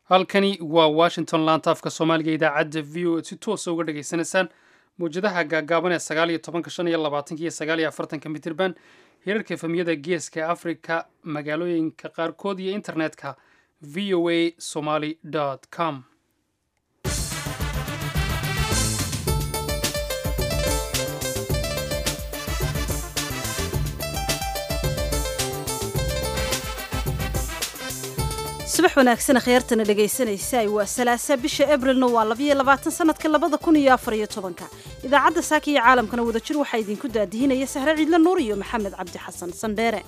halkani waa washington laantaafka soomaaliga idaacadda v o si toosa uga dhagaysanaysaan mawjadaha gaagaaban ee sagaal iyo tobanka shan iyo labaatanka iyo sagaal iyo afartanka mitirban hirarka efemiyada geeska afrika magaalooyinka qaarkood iyo internetka v o a somaly com subax wanaagsan akhyaartana dhegaysanaysa waa salaasa bisha abrilna waa labayo labaatan sanadka labada kun iyo afar iyo tobanka idaacadda saaka iyo caalamkana wadajir waxaa idinku daadihinaya sahre ciidle nuur iyo maxamed cabdi xasan sandheere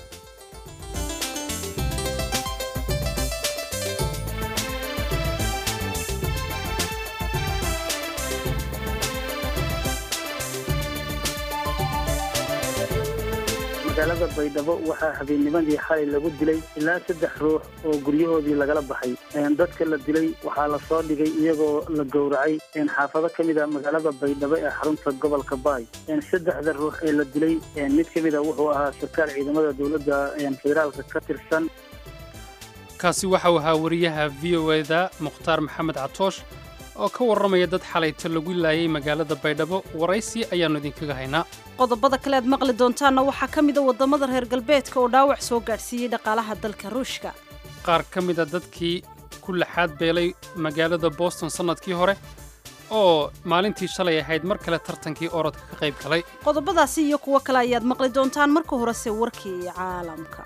magaalada baydhabo waxaa habeennimadii xalay lagu dilay ilaa saddex ruux oo guryahoodii lagala baxay dadka la dilay waxaa la soo dhigay iyagoo la gowracay xaafado ka mid a magaalada baydhabo ee xarunta gobolka baay saddexda ruux ee la dilay mid ka mid a wuxuu ahaa sarkaal ciidamada dowladda federaalka ka tirsan kaasi waxau ahaa wariyaha v o eda mukhtaar maxamed catoosh oo ka warramaya dad xalayto lagu laayay magaalada baydhabo waraysi ayaannu idinkaga haynaa qodobada kale aad maqli doontaanna waxaa ka mid a waddamada reer galbeedka oo dhaawac soo gaadhsiiyey dhaqaalaha dalka ruushka qaar ka mid a dadkii ku laxaad beelay magaalada boston sannadkii hore oo maalintii shalay ahayd mar kale tartankii orodka ka qayb galay qodobadaasi iyo kuwo kale ayaad maqli doontaan marka horese warkii caalamka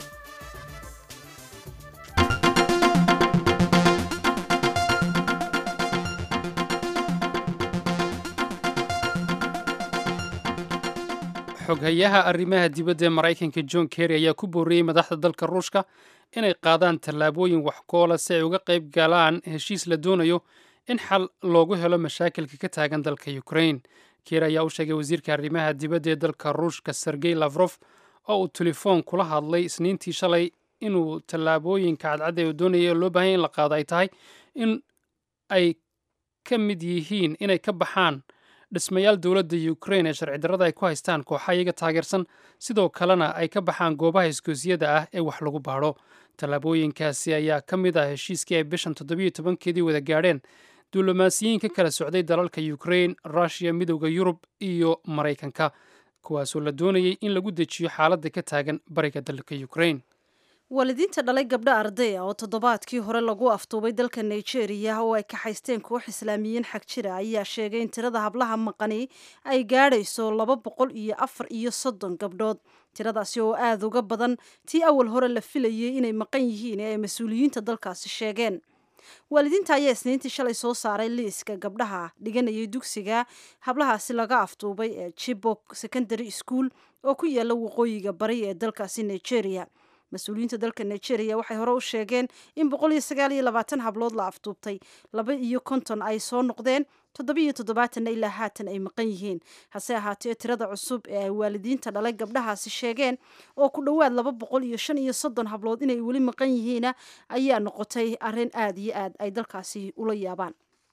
xoghayaha arrimaha dibadda ee maraykanka john kerry ayaa ku booriyey madaxda dalka ruushka inay qaadaan tallaabooyin waxkoola si ay uga qayb galaan heshiis la doonayo in xal loogu helo mashaakilka ka taagan dalka ukrain kerry ayaa u sheegay wasiirka arrimaha dibadda ee dalka ruushka sergey lafrof oo uu telefoon kula hadlay isniintii shalay inuu tallaabooyinka cadcadda ee uu doonaya loo baahanya in la qaado ay tahay in ay ka mid yihiin inay ka baxaan dhismayaal dowladda ukrain ee sharci darrada ay ku haystaan kooxa iyaga taageersan sidoo kalena ay ka baxaan goobaha isgoosiyada ah ee wax lagu baadho tallaabooyinkaasi ayaa ka mid ah heshiiskii ay bishan toddobiyo tobankeedii wada gaadheen diblomaasiyiin ka kala socday dalalka ukrain rushiya midowda yurub iyo maraykanka kuwaasoo la doonayay in lagu dejiyo xaaladda ka taagan bariga dalka ukrain waalidiinta dhalay gabdho ardaya oo toddobaadkii hore lagu aftuubay dalka nigeria oo ay kaxaysteen koox islaamiyiin xag jira ayaa sheegay in tirada hablaha maqani ay gaadhayso laba boqol iyo afar iyo soddon gabdhood tiradaasi oo aada uga badan tii awal hore la filayay inay maqan yihiin ee ay mas-uuliyiinta dalkaasi sheegeen waalidiinta ayaa isniintii shalay soo saaray liiska gabdhaha dhiganayay dugsiga hablahaasi laga aftuubay ee chibok secondary school oo ku yaala waqooyiga bari ee dalkaasi nigeria mas-uuliyiinta dalka nigeria waxay hore u sheegeen in boqol iyo sagaal iyo labaatan hablood la aftuubtay laba iyo konton ay soo noqdeen toddobiiyo toddobaatanna ilaa haatan ay maqan yihiin hase ahaatee tirada cusub ee ay waalidiinta dhalay gabdhahaasi sheegeen oo ku dhowaad laba boqol iyo shan iyo soddon hablood inay weli maqan yihiina ayaa noqotay arrin aada iyo aad ay dalkaasi ula yaabaan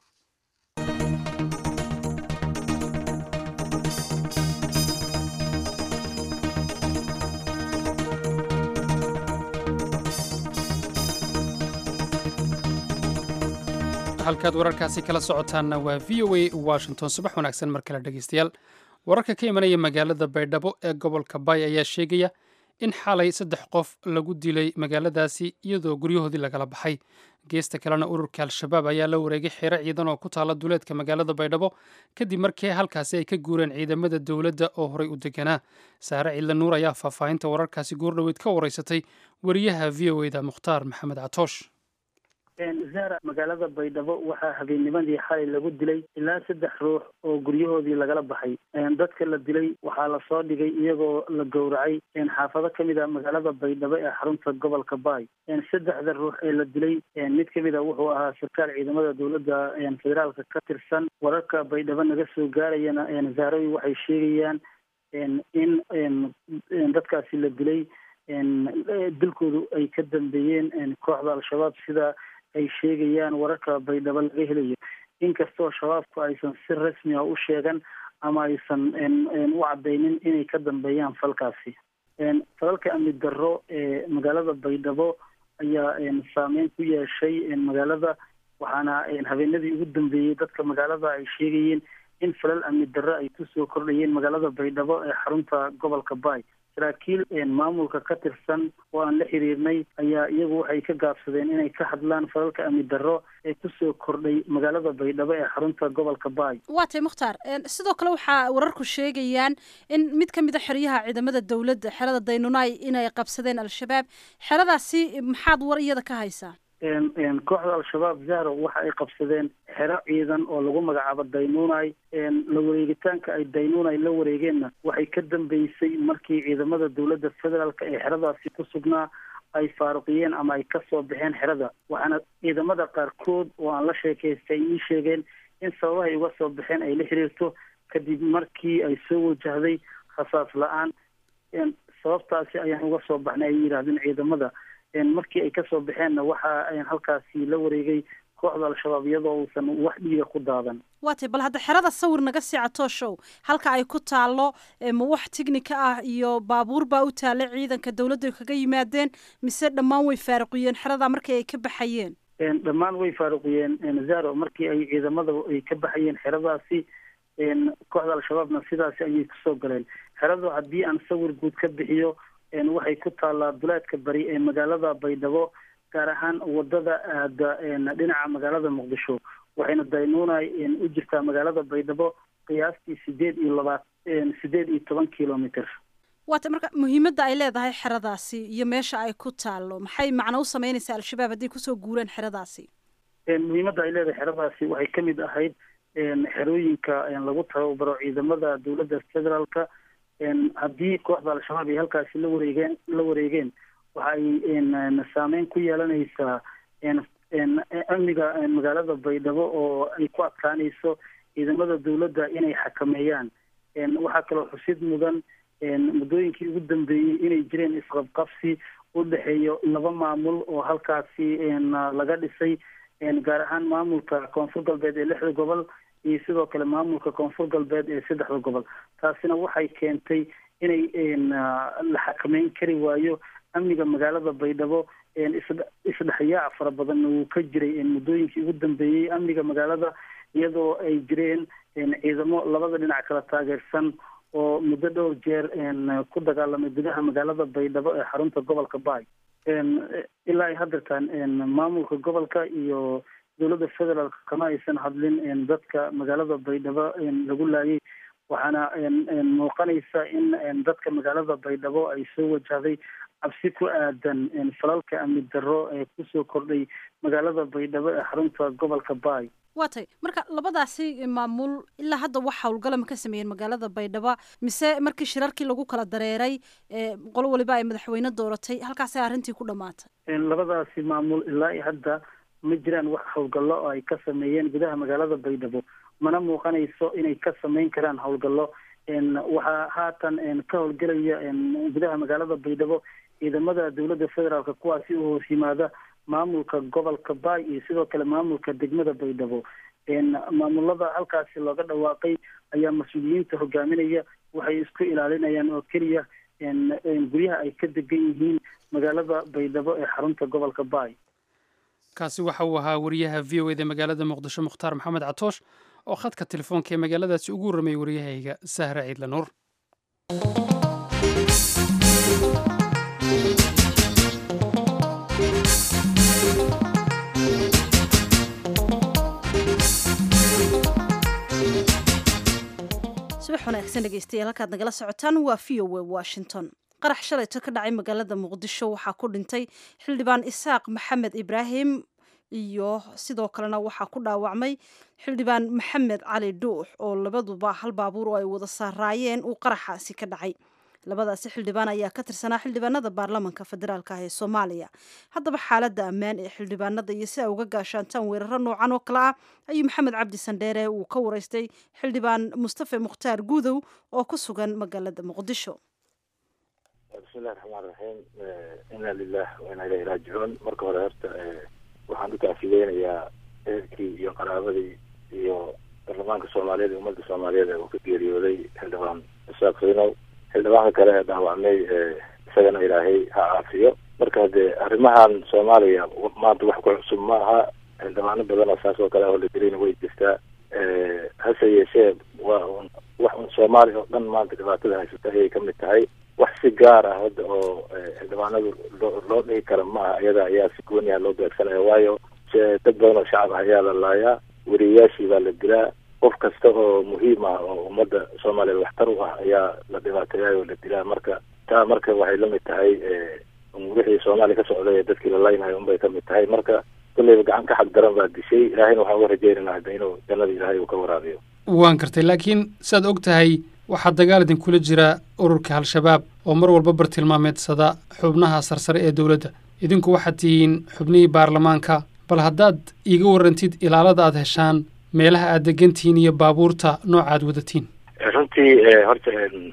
halkaad wararkaasi kala socotaanna waa v o a washington subax wanaagsan mar kale dhegeystayaal wararka ka imanaya magaalada baydhabo ee gobolka baay ayaa sheegaya in xalay saddex qof lagu dilay magaaladaasi iyadoo guryahoodii lagala baxay geesta kalena ururka al-shabaab ayaa la wareegay xeero ciidan oo ku taala duleedka magaalada baydhabo kadib markii halkaasi ay ka guureen ciidamada dowladda oo horey u deganaa saare ciidle nuur ayaa faahfaahinta wararkaasi goordhoweyd ka wareysatay wariyaha v o eda mukhtaar maxamed catoosh zara magaalada baydhabo waxaa habeennimadii xalay lagu dilay ilaa saddex ruux oo guryahoodii lagala baxay dadka la dilay waxaa la soo dhigay iyagoo la gowracay xaafado ka mid a magaalada baydhabo ee xarunta gobolka baay saddexda ruux ee la dilay mid ka mid a wuxuu ahaa sarkaal ciidamada dowladda federaalka ka tirsan wararka baydhabo naga soo gaarayana zaarawi waxay sheegayaan in dadkaasi la dilay dilkoodu ay ka dambeeyeen kooxda al-shabaab sida ay sheegayaan wararka baydhabo laga helayo inkastoo shabaabku aysan si rasmi a u sheegan ama aysan u cadaynin inay ka dambeeyaan falkaasi falalka amni darro ee magaalada baydhabo ayaa saameyn ku yeeshay magaalada waxaana habeenadii ugu dambeeyey dadka magaalada ay sheegayeen in falal amni darro ay kusoo kordhayeen magaalada baydhabo ee xarunta gobolka baay saraakiil maamulka ka tirsan oo aan la xiriirnay ayaa iyagu waxay ka gaabsadeen inay ka hadlaan falalka amni darro ee kusoo kordhay magaalada baydhabo ee xarunta gobolka baay waa tay mukhtaar sidoo kale waxaa wararku sheegayaan in mid ka mid a xeryaha ciidamada dowladda xerada daynunaay inay qabsadeen al-shabaab xeradaasi maxaad war iyada ka haysaa kooxda al-shabaab zahro waxa ay qabsadeen xero ciidan oo lagu magacaabo daynuunay la wareegitaanka ay daynuunay la wareegeenna waxay ka dambeysay markii ciidamada dowladda federaalk ee xeradaasi ku sugnaa ay faaruqiyeen ama ay kasoo baxeen xerada waxaana ciidamada qaarkood oo aan la sheekaystay ay ii sheegeen in sababahay uga soo baxeen ay la xiriirto kadib markii ay soo wajahday khasaas la-aan sababtaasi ayaan uga soo baxnay ay yidhaahdeen ciidamada markii ay kasoo baxeenna waxa halkaasi la wareegay kooxda al-shabaab iyadoo uusan wax dhiiga ku daadan waa tay bal hadda xerada sawir naga sii catooshow halka ay ku taallo ma wax tignika ah iyo baabuur baa u taallay ciidanka dawladda kaga yimaadeen mise dhammaan way faaruqiyeen xerada markii ay ka baxayeen dhammaan way faaruqiyeen zaro markii ay ciidamada ay ka baxayeen xeradaasi kooxda al-shabaabna sidaasi ayay kusoo galeen xeradu haddii aan sawir guud ka bixiyo waxay ku taallaa duleedka bari ee magaalada baydhabo gaar ahaan wadada aada dhinaca magaalada muqdisho waxayna daynuunay u jirtaa magaalada baydhabo qiyaastii sideed iyo labaat sideed iyo toban kilomitr waata marka muhiimadda ay leedahay xeradaasi iyo meesha ay ku taallo maxay macno u sameynaysaa al-shabaab hadday kusoo guureen xeradaasi muhiimadda ay leedahay xeradaasi waxay kamid ahayd xerooyinka lagu tababaro ciidamada dowladda federaalka haddii kooxda al-shabaab ay halkaasi la wareegeen la wareegeen waxa ay saameyn ku yeelanaysaa amniga magaalada baydhabo oo ay ku adkaanayso ciidamada dowladda inay xakameeyaan waxaa kaloo xusid mudan muddooyinkii ugu dambeeyey inay jireen isqabqabsi u dhexeeyo laba maamul oo halkaasi laga dhisay gaar ahaan maamulka koonfur galbeed ee lixda gobol iyo sidoo kale maamulka koonfur galbeed ee saddexda gobol taasina waxay keentay inay la xakameyn kari waayo amniga magaalada baydhabo isdhexyaac fara badanna wuu ka jiray muddooyinkii ugu dambeeyey amniga magaalada iyadoo ay jireen ciidamo labada dhinac kala taageersan oo muddo dhowr jeer ku dagaalamay gudaha magaalada baydhabo ee xarunta gobolka baay ilaa ay haddeertaan maamulka gobolka iyo dowladda federaalk kama aysan hadlin dadka magaalada baydhabo lagu laayay waxaana muuqanaysa in dadka magaalada baydhabo ay soo wajahday cabsi ku aadan falalka amni darro ee kusoo kordhay magaalada baydhabo ee xarunta gobolka baay waa tay marka labadaasi maamul ilaa hadda wax howlgala ma ka sameeyeen magaalada baydhabo mise markii shirarkii lagu kala dareeray qolo waliba ay madaxweyne dooratay halkaasay arrintii ku dhamaatay labadaasi maamul ilaa iyo hadda ma jiraan wax howlgallo oo ay ka sameeyeen gudaha magaalada baydhabo mana muuqanayso inay ka sameyn karaan howlgallo waxaa haatan ka howlgelaya gudaha magaalada baydhabo ciidamada dowladda federaalk kuwaasi u hoos yimaada maamulka gobolka baay iyo sidoo kale maamulka degmada baydhabo maamulada halkaasi looga dhawaaqay ayaa mas-uuliyiinta hogaaminaya waxay isku ilaalinayaan oo keliya guryaha ay ka degan yihiin magaalada baydhabo ee xarunta gobolka baay kaasi waxa uu ahaa wariyaha v o eda magaalada muqdisho mukhtaar maxamed catoosh oo khadka telefoonka ee magaaladaasi ugu warramay waryahayga sahra ciidla nuur subax wanaagsan dhegeystayaal halkaad nagala socotaan waa v o a washington qarax shalayto ka dhacay magaalada muqdisho waxaa ku dhintay xildhibaan isaaq maxamed ibraahim iyo sidoo kalena waxaa ku dhaawacmay xildhibaan maxamed cali dhuux oo labaduba hal baabuur oo ay wada saaraayeen uu qaraxaasi ka dhacay labadaasi xildhibaan ayaa ka tirsanaa xildhibaanada baarlamanka federaalk ah ee soomaaliya haddaba xaaladda ammaan ee xildhibaanada iyo si ay uga gaashaantaan weeraro noocan oo kale ah ayuu maxamed cabdi sandheere uu ka wareystay xildhibaan mustafe mukhtaar guudow oo ku sugan magaalada muqdisho bismillahi raxmaan raxiim inna lilah wa inna ilayhi raajicuun marka hore horta waxaan u taafideynayaa ehelkii iyo qaraabadii iyo baarlamaanka soomaaliyeed iyo ummadda soomaaliyeed ee uu ka geeriyooday xildhibaan isaaq saynow xildhibaanka kale ee dhaawacmay isagana ilaahay ha caafiyo marka dee arrimahan soomaaliya maanta wax ku cusub ma aha xildhibaano badan oo saas oo kale oo la dilayna way jirtaa hase yeeshee waa un wax un soomaaliya oo dhan maanta dhibaatada haysata ayay kamid tahay wax si gaar ah hadda oo xildhibaanadu loo loo dhihi kara maaha iyada ayaa si gooniha loo beegsanaya waayo dad badan oo shacab ah ayaa la laayaa weriyayaashii baa la dilaa qof kasta oo muhiim ah oo ummadda soomaaliyeed waxtar u ah ayaa la dhibaateeyaay oo la dilaa marka taa marka waxay lamid tahay wixii soomaaliya ka socday ee dadkii la laynayo unbay kamid tahay marka kulleyba gacan ka xag daran baa dishay ilaahayna waxaan uga rajeynayna hadda inuu jannada ilaahay uu ka waraabiyo waan kartay laakiin saad og tahay waxaa dagaal idinkula jira ururka al-shabaab oo mar walba bartilmaameedsada xubnaha sarsare ee dowladda idinku waxaad tihiin xubnihii baarlamaanka bal haddaad iiga warrantid ilaalada aad heshaan meelaha aad degantihiin iyo baabuurta nooca aad wadatiin runtii horta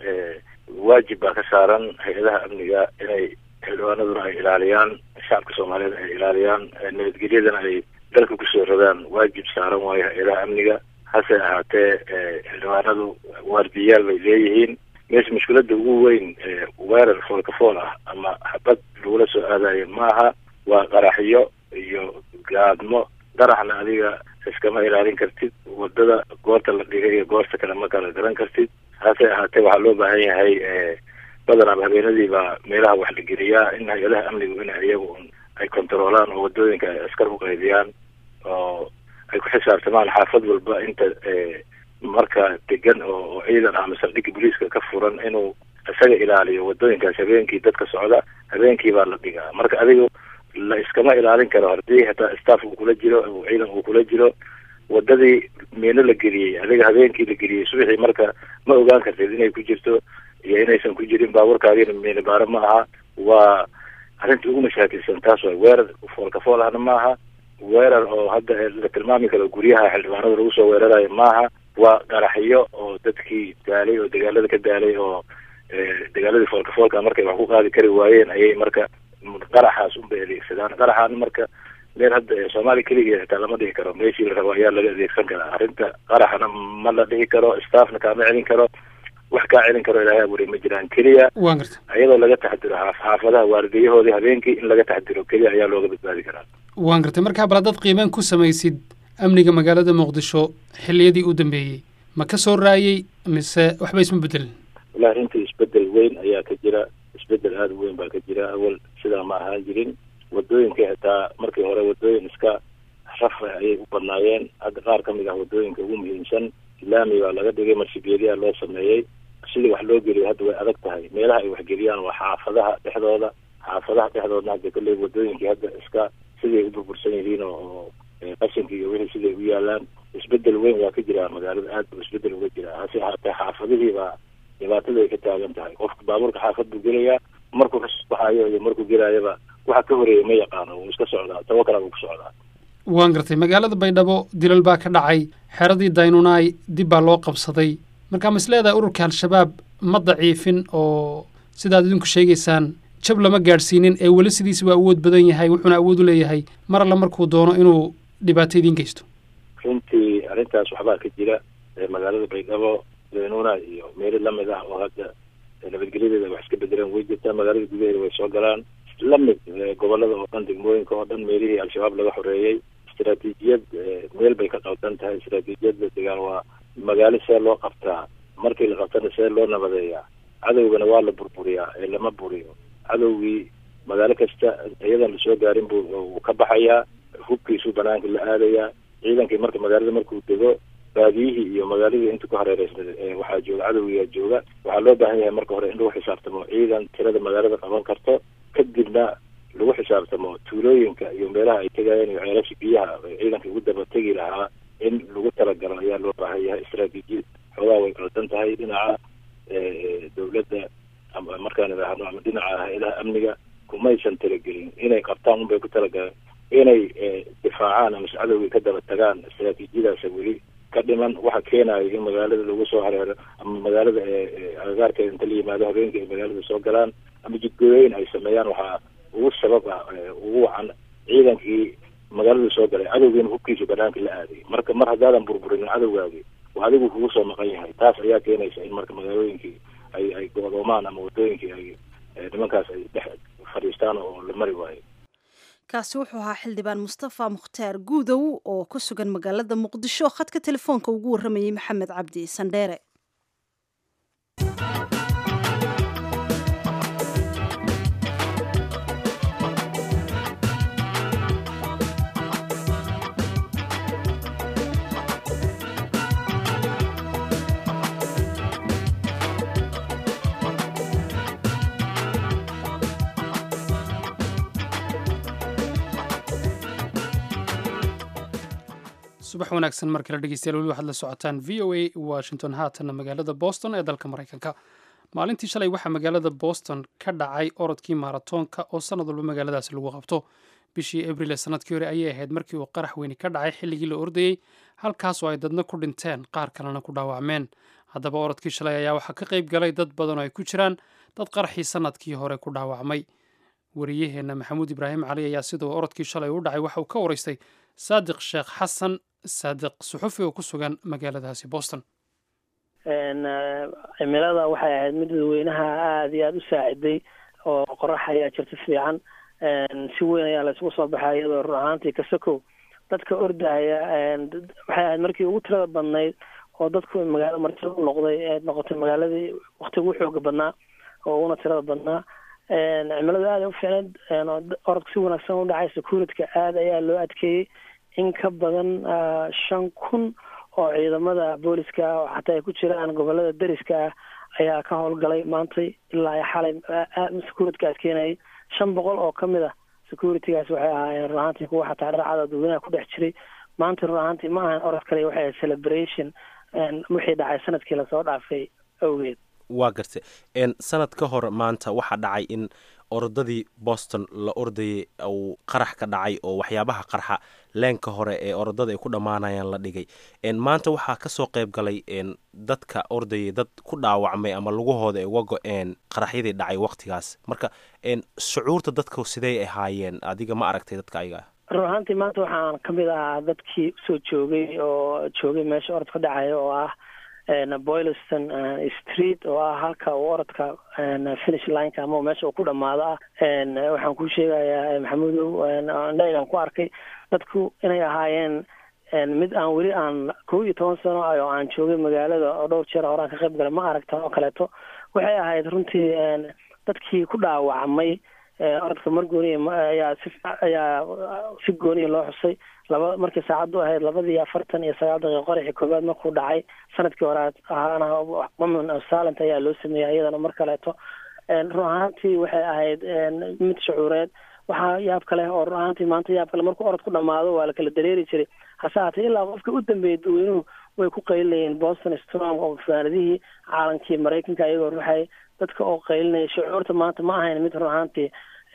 waajib baa ka saaran hay-adaha amniga inay xildhibaanaduna ay ilaaliyaan shacabka soomaaliyeed ay ilaaliyaan nabadgelyadana ay dalka kusoo rogaan waajib saaran waayo hay-adaha amniga hase ahaatee xildhibaanadu waardiyayaal bay leeyihiin meesha mushkiladda ugu weyn weerar foolka fool ah ama xabad lagula soo aadayo maaha waa qaraxyo iyo gaadmo qaraxna adiga iskama ilaalin kartid wadada goorta la dhigay iyo goorta kale ma kala garan kartid hase ahaatee waxaa loo baahan yahay badanaaba habeenadii baa meelaha wax la geliyaa in hay-adaha amnigu in iyagu ay kontaroolaan oo wadooyinka ay askar u qaydiyaan oo ay ku xisaabtamaan xaafad walba inta marka degan oo ciidan ah masaldhigga booliiska ka furan inuu isaga ilaaliyo wadooyinkaas habeenkii dadka socda habeenkii baa la dhigaa marka adigu la iskama ilaalin karo haddii hataa staff uu kula jiro ciidan uu kula jiro wadadii miino la geliyey adiga habeenkii la geliyey subaxii marka ma ogaan kartid inay ku jirto iyo inaysan ku jirin baabuurkaagina miino baaro ma aha waa arrinta ugu mashaakilsan taas waay weerar foolka fool ahna maaha weerar oo hadda la tilmaami karo guryaha xildhibaanada lagu soo weerarayo maaha waa qaraxyo oo dadkii daalay oo dagaalada ka daalay oo dagaaladii foolka foolka markay wax ku qaadi kari waayeen ayay marka qaraxaas unbay adeegsadaan qaraxaana marka meel hadda soomaaliya keligeed xitaa lama dhihi karo meeshii la rabo ayaa laga adeegsan karaa arrinta qaraxana ma la dhihi karo staffna kaama celin karo wax kaa celin karo ilaahay abuuray ma jiraan keliya waan garta iyadoo laga taxadiro xaafadaha waardiyahoodii habeenkii in laga taxadiro keliya ayaa looga badbaadi karaa waan gartay markaa bal haddaad qiimeyn ku samaysid amniga magaalada muqdisho xilliyadii u dambeeyey ma ka soo raayey mise waxba isma bedelin wallahi runtii isbedel weyn ayaa ka jira isbedel aada u weyn baa ka jira awal sidaa ma ahaan jirin wadooyinka xitaa markii hore wadooyin iska rafa ayay u badnaayeen hadda qaar ka mid ah wadooyinka ugu muhiimsan laami baa laga dhigay marshigeeliyaa loo sameeyey sidii wax loo geliyo hadda way adag tahay meelaha ay waxgeliyaan waa xaafadaha dhexdooda xaafadaha dhexdoodna hadda kolley wadooyinkii hadda iska siday u burbursan yihiin oo qashinka iyo wixii siday u yaalaan isbedel weyn waa ka jiraa magaalada aad buu isbedel uga jiraa hase ahaatee xaafadihii baa dhibaatada ay ka taagan tahay qofka baabuurka xaafad buu gelayaa markuu kasoo baxayo iyo markuu gelaayaba waxa ka horeeya ma yaqaano wuu iska socdaa tawo kala buu ku socdaa waan gartay magaalada baydhabo dilal baa ka dhacay xeradii daynunaay dib baa loo qabsaday markaa ma is leedahay ururka al-shabaab ma daciifin oo sidaad idinku sheegaysaan jab lama gaadhsiinin ee weli sidiisa waa awood badan yahay wuxuuna awood u leeyahay mar alle markuu doono inuu dhibaato idiin geysto runtii arrintaas waxbaa ka jira magaalada baydhabo daynuna iyo meelo lamid ah oo hadda nabadgelyadeeda wax iska bedeleen way jirtaa magaalada gudaheeda way soo galaan lamid gobolada oo dhan degmooyinka oo dhan meelihii al-shabaab laga xoreeyey istaraatiijiyad meel bay ka qaldan tahay istaraatiijiyadda degaan waa magaalo see loo qabtaa markii la qabtana see loo nabadeeyaa cadowgana waa la burburiyaa ee lama buriyo cadowgii magaalo kasta iyadan lasoo gaarin buu uu ka baxayaa hubkiisuu banaanka la aadayaa ciidankii marka magaalada markuu dego baadiyihii iyo magaaladii inta ku hareereysna waxaa jooga cadowgiyaa jooga waxaa loo baahan yahay marka hore in lagu xisaabtamo ciidan tirada magaalada qaban karto kadibna lagu xisaabtamo tuulooyinka iyo meelaha ay tegayeen iyo ceelasha biyaha ciidanka ugu daba tegi lahaa in lagu talagalo ayaa loo baahan yahay istaraatiijiyad xoogaa way qaldan tahay dhinaca dawladda ama markaan idhaahno ama dhinaca hay-adaha amniga kumaysan talagelin inay qabtaan unbay ku talagaleen inay difaacaan ama cadowgii ka daba tagaan istaraatiijiyadaasa weli ka dhiman waxa keenayo in magaalada lagu soo hareero ama magaalada agagaarkeeda inta la yimaado habeenkii ay magaalada soo galaan ama jidgooyooyin ay sameeyaan waxaa ugu sabab ah ugu wacan ciidankii magaalada soo galay cadowgiina hubkiisa banaanka la aaday marka mar haddaadan burburinin cadowgaagi waa adigu kugu soo maqan yahay taas ayaa keenaysa in marka magaalooyinkii ay ay go'doomaan ama wadooyinkii ay nimankaas ay dhex fadhiistaan oo la mari waayo kaasi wuxuu ahaa xildhibaan mustafa mukhtaar guudow oo ku sugan magaalada muqdisho khadka telefoonka ugu warramayey maxamed cabdi sandheere subax wanaagsan mar kale dhegeystayaal weli waxaad la socotaan v o a washington haatanna magaalada boston ee dalka maraykanka maalintii shalay waxaa magaalada boston ka dhacay orodkii maratoonka oo sanad walba magaaladaasi lagu qabto bishii abril ee sanadkii hore ayay ahayd markii uu qarax weyni ka dhacay xilligii la ordayey halkaasoo ay dadna ku dhinteen qaar kalena ku dhaawacmeen haddaba orodkii shalay ayaa waxaa ka qayb galay dad badan oo ay ku jiraan dad qaraxii sanadkii hore ku dhaawacmay wariyaheenna maxamuud ibraahim cali ayaa siduu orodkii shalay u dhacay waxa uu ka waraystay saadiq sheekh xasan saadiq suxufi oo ku sugan magaaladaasi boston cimilada waxay ahayd mid dadweynaha aada iyo aada u saaciday oo qorax ayaa jirta fiican si weyn ayaa la isugu soo baxay iyadoo run ahaantii kasakow dadka ordaya waxay ahayd markii ugu tirada badnayd oo dadku magaalo martida u noqday ee noqotay magaaladii waktiga ugu xooga badnaa oo uguna tirada badnaa cimiladu aada u fiicneed orodka si wanaagsan u dhacay securityka aada ayaa loo adkeeyey in ka badan shan kun oo ciidamada booliska xataa ay ku jiraan gobolada deriska ah ayaa ka howlgalay maantay ilaa ay xalay securityka adkeenayay shan boqol oo ka mid ah securitygaas waxay ahaayeen run ahaantii kuwa xataa dharcada dadweynaha ku dhex jiray maanta run ahaantii ma ahan orod kale waxay ahayd celebration wixii dhacay sanadkii lasoo dhaafay awgeed waa garta sanad ka hor maanta waxaa dhacay in orodadii boston la ordayay uu qarax ka dhacay oo waxyaabaha qarxa leenka hore ee orodada ay ku dhammaanayaan la dhigay maanta waxaa kasoo qayb galay dadka ordayay dad ku dhaawacmay ama lugahooda ay uga go-een qaraxyadii dhacay waqtigaas marka shucuurta dadka sidey ahaayeen adiga ma aragtay dadka ayaga run ahaantii maanta waxaan ka mid ahaa dadkii usoo joogay oo joogay meesha orod ka dhacaya oo ah boylston street oo ah halka uu orodka finish lineka ama meesha uu ku dhamaado ah waxaan kuu sheegayaa maxamuudow indhaygan ku arkay dadku inay ahaayeen mid aan weli aan kow iyo toban sano ah oo aan joogay magaalada oo dhowr jeer horaan ka qayb galay ma aragtan oo kaleeto waxay ahayd runtii dadkii ku dhaawacmay orodka mar gooniya ayaa si ayaa si gooniya loo xusay laba markii saacaddu ahayd labadii afartan iyo sagaal daqiiqa qoraxii koowaad markuu dhacay sanadkii hore ahaana women of silent ayaa loo sameeyey iyadana mar kaleeto run ahaantii waxay ahayd mid shucuureed waxaa yaab kale oo run ahaantii maanta yaab kale markuu orod ku dhamaado waa la kala dareeri jiray hase haatee ilaa qofka u dambeeyay dadweynuhu way ku qaylinayeen boston strong oo faanadihii caalankii maraykanka iyagoo ruxay dadka oo qaylinaya shucuurta maanta ma ahayn mid run ahaantii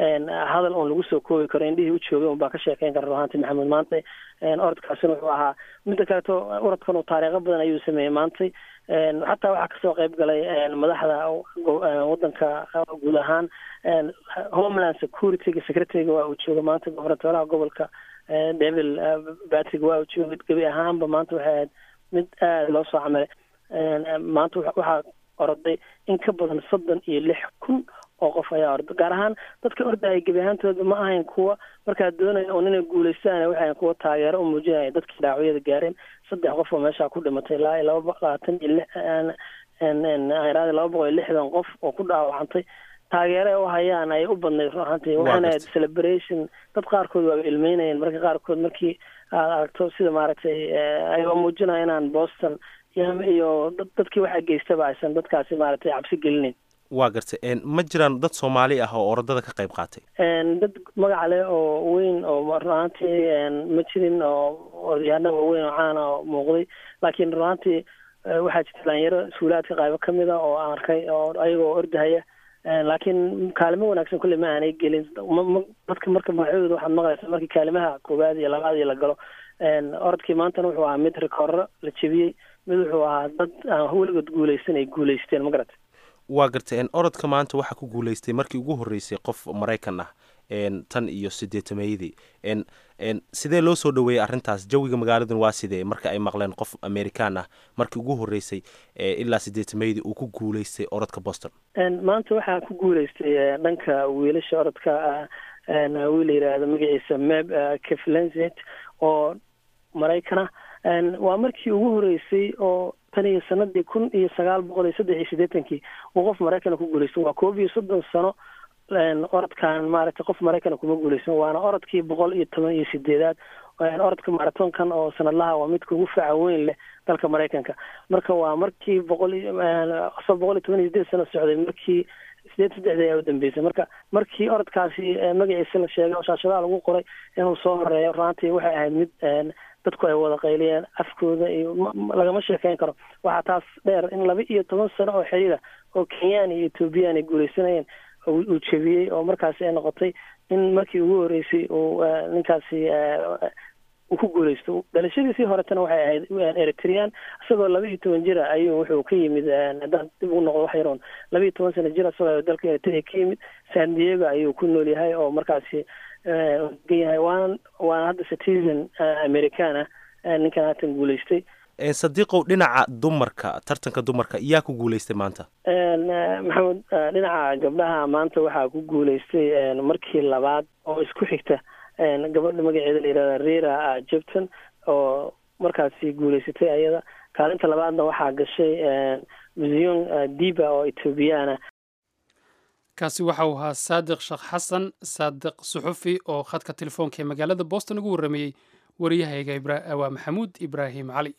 hadal oon lagu soo koobi karo indhihii u joogay un baa ka sheekeyn kara ruhaanti maxamuud maantay orodkaasina wuxuu ahaa midda kaleeto orodkan uu taariikho badan ayuu sameeyey maantay xataa waxaa kasoo qayb galay madaxda wadanka guud ahaan homeland securityga secretaryga waa uu jooga maanta gobernatoraha gobolka devil batrick waa uu joogay gebi ahaanba maanta waxay ahayd mid aada loo soo camalay maanta waxaa oroday in ka badan soddon iyo lix kun oo qof ayaa orda gaar ahaan dadka ordaya gebi ahaantooda ma ahayn kuwa markaa doonaya un inay guulaystaan waxay ahayn kuwa taageero u muujinaya dadkii dhaawacyada gaareen saddex qof oo meeshaa ku dhimatay ilaa iyo laba labaatan iyo lix iraadi laba boqol iyo lixdan qof oo ku dhaawacantay taageere u hayaan ayay u badnayd run ahaantii waxaana ahayd celebration dad qaarkood waaba ilmeynayeen marka qaarkood markii aad aragto sida maaragtay ayagoo muujinaya inaan boston iyo dadkii waxaa geystaba aysan dadkaasi maaragtay cabsi gelinayn waa garta ma jiraan dad soomaali ah oo orodada ka qayb qaatay dad magaca leh oo weyn oo run ahaantii ma jirin oo odayaana waaweyn oo caana oo muuqday laakiin run ahaantii waxaa jirta dhalinyaro suulaadka qaybo ka mid a oo aan arkay oo ayagoo ordahaya laakiin kaalimo wanaagsan kulle ma aanay gelin dadka marka magacyadooda waxaad maqlaysa markii kaalimaha koowaad iyo labaad iyo la galo orodkii maantana wuxuu ahaa mid rikooro la jebiyey mid wuxuu ahaa dad aan weligood guuleysan ay guuleysteen ma garata waa garta orodka maanta waxaa ku guuleystay markii ugu horreysay qof maraykan ah tan iyo sideetameeyadii sidee loo soo dhaweeyey arrintaas jawiga magaaladan waa sidee marka ay maqleen qof american ah markii ugu horreysay ilaa sideetameeyadii uu ku guuleystay orodka boston maanta waxaa ku guuleystay dhanka wiilasha orodka wiil la yidhaahdo magaciisa meb keflenset oo maraykana waa markii ugu horeysay oo tan iyo sanadii kun iyo sagaal boqol iyo saddex iyo siddeetankii uu qof maraykana ku guulaysto waa koob iyo soddon sano orodkan maaragtay qof maraykana kuma guulaysan waana orodkii boqol iyo toban iyo sideedaad orodka maratonkan oo sanadlaha waa midka ugu faca weyn leh dalka maraykanka marka waa markii boqol so boqol iyo toban iyo sideed sano socday markii sideed saddexdii ayaa u dambeysay marka markii orodkaasi magaciisa la sheegay oo shaashadaha lagu qoray inuu soo horeeyo runtii waxay ahayd mid dadku ay wada qayliyeen afkooda iyo lagama sheekeyn karo waxaa taas dheer in laba iyo toban sano oo xiriira oo kenyaan iyo ethoobiyan ay guuleysanayeen uu jebiyey oo markaasi ay noqotay in markii ugu horeysay uu ninkaasi uu ku guuleysto dhalashadiisii horetana waxay ahayd eritrean isagoo laba iyo toban jira ayuu wuxuu ka yimid haddaan dib ugu noqdo wax yaroon laba iyo toban sano jir isagoo dalka eritrea ka yimid san diego ayuu ku nool yahay oo markaasi yahay waana waana hadda citizen american ah ninkan haatan guuleystay sadiiqow dhinaca dumarka tartanka dumarka yaa ku guuleystay maanta maxamed dhinaca gabdhaha maanta waxaa ku guuleystay markii labaad oo isku xigta gabadha magaceeda la yihahda rera jepton oo markaasi guuleysatay ayada kaalinta labaadna waxaa gashay museum diba oo ethoobiyaana kaasi waxa uu ahaa saadiq sheekh xasan saadiq suxufi oo khadka telefoonka ee magaalada boston ugu warramayey wariyahayga waa maxamuud ibraahim cali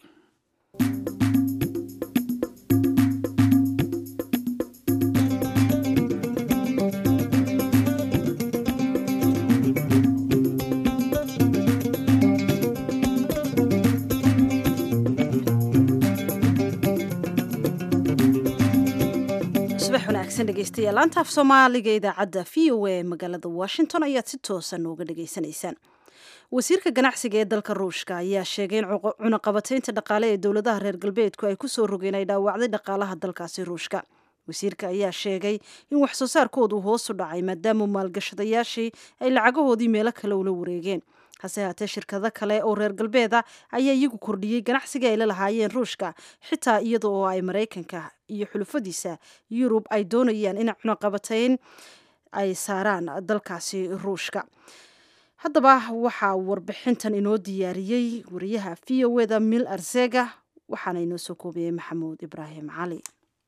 dhegeystayaal laanta af soomaaliga idaacadda v o a magaalada washington ayaad si toosa nooga dhegaysanaysaan wasiirka ganacsiga ee dalka ruushka ayaa sheegay in cunaqabataynta dhaqaale ee dowladaha reer galbeedku ay kusoo rogeen ay dhaawacday dhaqaalaha dalkaasi ruushka wasiirka ayaa sheegay in wax soo saarkoodu hoosu dhacay maadaama maalgashadayaashii ay lacagahoodii meelo kale ula wareegeen hase haatee shirkado kale oo reer galbeeda ayaa iyagu kordhiyey ganacsiga ay la lahaayeen ruushka xitaa iyada oo ay maraykanka iyo xulufadiisa yurub ay doonayaan in cunaqabatayn ay saaraan dalkaasi ruushka haddaba waxaa warbixintan inoo diyaariyey wariyaha v o eda mil arsega waxaana inoo soo koobiyey maxamuud ibraahim cali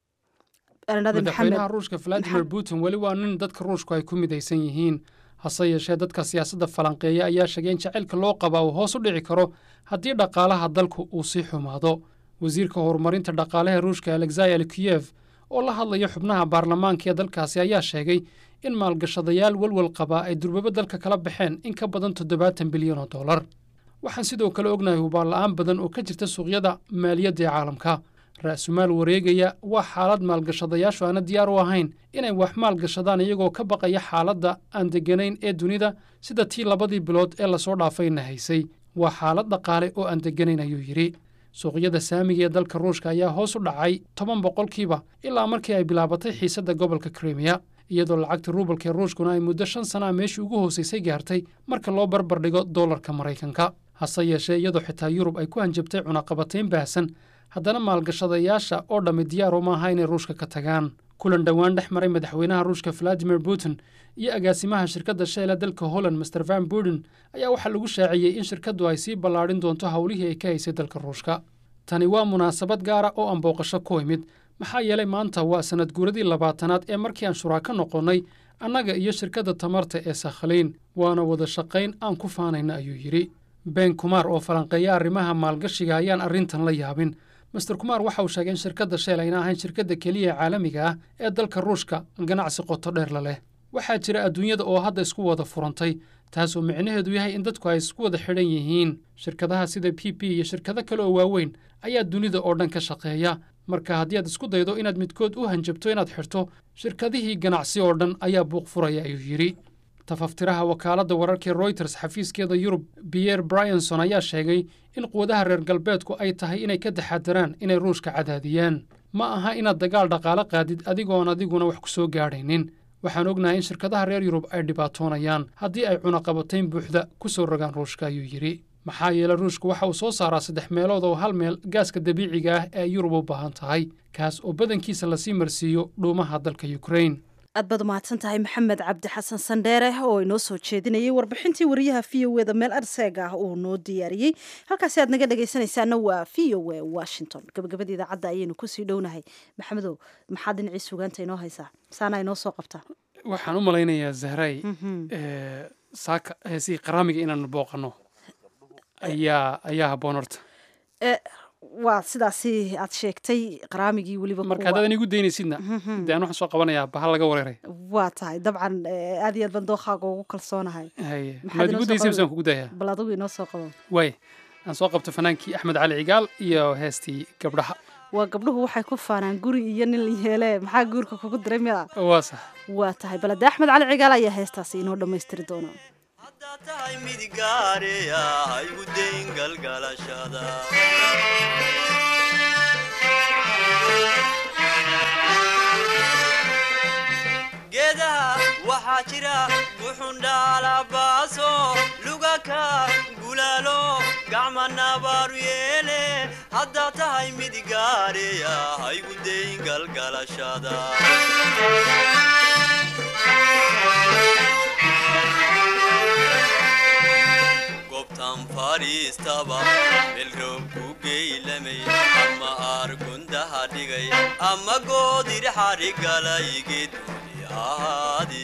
madaxweynaha ruushka valadimir putin weli waa nin dadka ruushku ay ku midaysan yihiin hase yeeshee dadka siyaasadda falanqeeya ayaa sheegay in jacaylka loo qabaa uu hoos u dhici karo haddii dhaqaalaha dalku uu sii xumaado wasiirka horumarinta dhaqaalaha ruushka alexaya likiyef oo la hadlaya xubnaha baarlamaanka ee dalkaasi ayaa sheegay in maalgashadayaal walwal qabaa ay durbabo dalka kala baxeen in ka badan toddobaatan bilyan oo dollar waxaan sidoo kale ognahay hubaanla'aan badan oo ka jirta suuqyada maaliyadda ee caalamka ra'sumaal wareegaya waa xaalad maalgashadayaashu aana diyaar u ahayn inay wax maalgashadaan iyagoo ka baqaya xaaladda aan degganayn ee dunida sida tii labadii bilood ee lasoo dhaafayna haysay waa xaalad dhaqaale oo aan degganayn ayuu yidhi suuqyada saamiga ee dalka ruushka ayaa hoos u dhacay toban boqolkiiba ilaa markii ay bilaabatay xiisadda gobolka krimiya iyadoo lacagta ruubalka ee ruushkuna ay muddo shan sana a meeshii ugu hoosaysay gaartay marka loo barbar dhigo dollarka maraykanka hase yeeshee iyadoo xitaa yurub ay ku hanjabtay cunaqabatayn baahsan haddana maalgashadayaasha oo dhammi diyaar uma aha inay ruushka ka tagaan kulan dhowaan dhex maray madaxweynaha ruushka valadimir putin iyo agaasimaha shirkadda sheela dalka holland master van buden ayaa waxaa lagu shaaciyey in shirkaddu ay sii ballaadhin doonto howlihii ay ka haysay dalka ruushka tani waa munaasabad gaara oo aan booqasho ku imid maxaa yeelay maanta waa sanad guuradii labaatanaad ee markii aan shuraako noqonnay annaga iyo shirkadda tamarta ee sakhaliin waana wada shaqayn aan ku faanayna ayuu yidhi ben kumaar oo falanqeeya arrimaha maalgashiga ayaan arrintan la yaabin master kumaar waxa uu sheegay in shirkadda sheel ayna ahayn shirkadda keliya ee caalamiga ah ee dalka ruushka ganacsi qoto dheer la leh waxaa jira adduunyada oo hadda isku wada furantay taasoo micnaheedu yahay in dadku ay isku wada xidhan yihiin shirkadaha sida p p iyo shirkado kale oo waaweyn ayaa dunida oo dhan ka shaqeeya marka haddii aad isku daydo inaad midkood u hanjabto inaad xidhto shirkadihii ganacsi oo dhan ayaa buuq furaya ayuu yidhi tafaftiraha wakaaladda wararkii royters xafiiskeeda yurub biyer bryanson ayaa sheegay in quwadaha reer galbeedku ay tahay inay ka taxadaraan inay ruushka cadaadiyaan ma aha inaad dagaal dhaqaale qaadid adigoon adiguna wax ku soo gaadhaynin waxaan ognahay in shirkadaha reer yurub ay dhibaatoonayaan haddii ay cunaqabatayn buuxda ku soo rogaan ruushka ayuu yidhi maxaa yeele ruushku waxa uu soo saaraa saddex meelood oo hal meel gaaska dabiiciga ah ee yurub u baahan tahay kaas oo badankiisa lasii marsiiyo dhuumaha dalka yukrain aad baad umahadsan tahay maxamed cabdi xasan sandheere oo inoo soo jeedinayay warbixintii wariyaha v o eda meel arseeg ah uu noo diyaariyey halkaasi aad naga dhegaysanaysaana waa v o e washington gabagabada idaacadda ayaynu kusii dhownahay maxamedow maxaad dhinacii sugaanta inoo haysaa saana inoo soo qabtaa waxaan u malaynayaa zahray saaka heesihii qaraamiga inaanu booqano ayaa ayaa habboon horta waa sidaasi aad sheegtay qaraamigii weliba marka haddaad igu daynaysidna dee aan waxaan soo qabanayaa bahal laga wareeray waa tahay dabcan aad iyo aad baan dookhaaga ugu kalsoonahay haye maad igu daysay misaan kugu dayaa bal adigu inoo soo qabo waay aan soo qabto fanaankii axmed cali cigaal iyo heestii gabdhaha waa gabdhuhu waxay ku faanaan guri iyo nin la yeele maxaa guurka kugu diray miya waa sax waa tahay balade axmed cali cigaal ayaa heestaasi inoo dhammaystiri doona haddaad tahay mid gaareya ha igu dayn galgalashada geedaha waxaa jira buxundhaalabaaso lugaka gulaalo gacma nabaaru yeele haddaad tahay mid gaareya ha igu dayn galgalashada gobtan fadhiistaba melroob ku geylamay ama aargundaha dhigay ama goodir xadhigalayge duuni ahaadi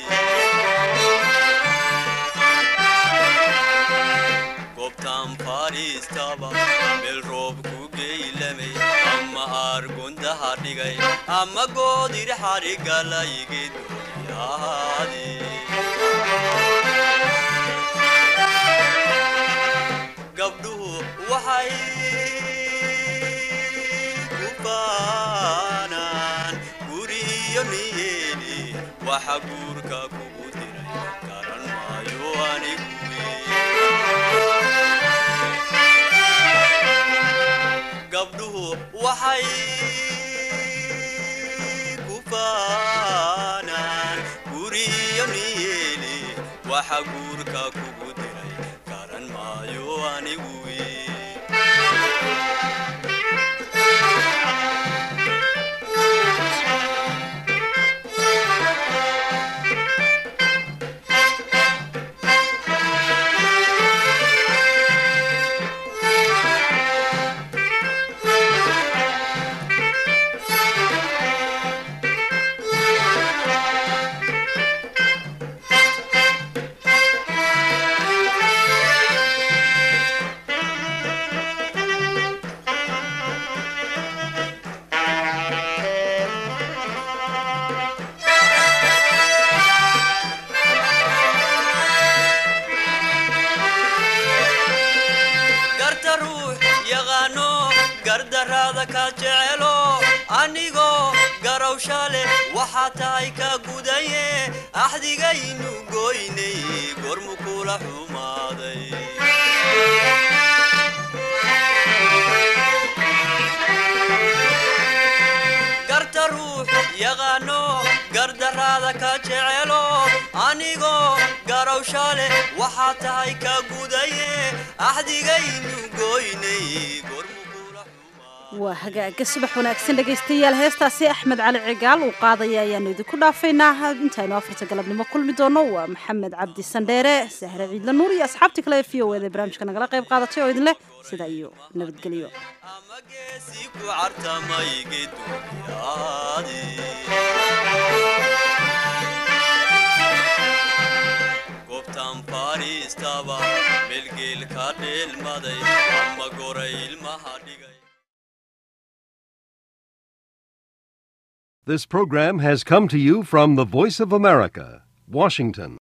gobtan fadhiistaba melroob ku geylamay ama aargundaha dhigay ama goodir xadhigalayge duuni ahaadi gabdhuhu waxay ku baanaan guriyo niyeeli waxa guurka kugu diray garan maayo anigu gabdhuhu waxay ku baanaan guriyo niyeeli waxa guurka kugu diray garan maayo anigu garta ruux yaqaano gardaraada ka jecelo anigoo garowsha leh waxaa tahay ka gudaye axdigaynu goynay gormu kula xumaaday garta ruux yaqaano gardaraada ka jecelo anigoo garowsha leh waxaa tahay ka gudaye axdigaynu goynay gormu kula xumaa waa hagaaga subax wanaagsan dhegaystayaal heestaasi axmed cali cigaal uu qaadaya ayaanu idinku dhaafaynaa intaynu afarta galabnimo kulmi doono waa maxamed cabdi sandheere sahre ciidla nuur iyo asxaabtii kale ee v o eda barnaamijka nagala qayb qaadatay oo idin leh sidaa iyo nabadgelyo ama geesi ku cartamayge duuniyaadi gobtan fadhiistaba melgeel ka dheelmaday ama goray ilmaha dhigay This program has come to you from the Voice of America, Washington.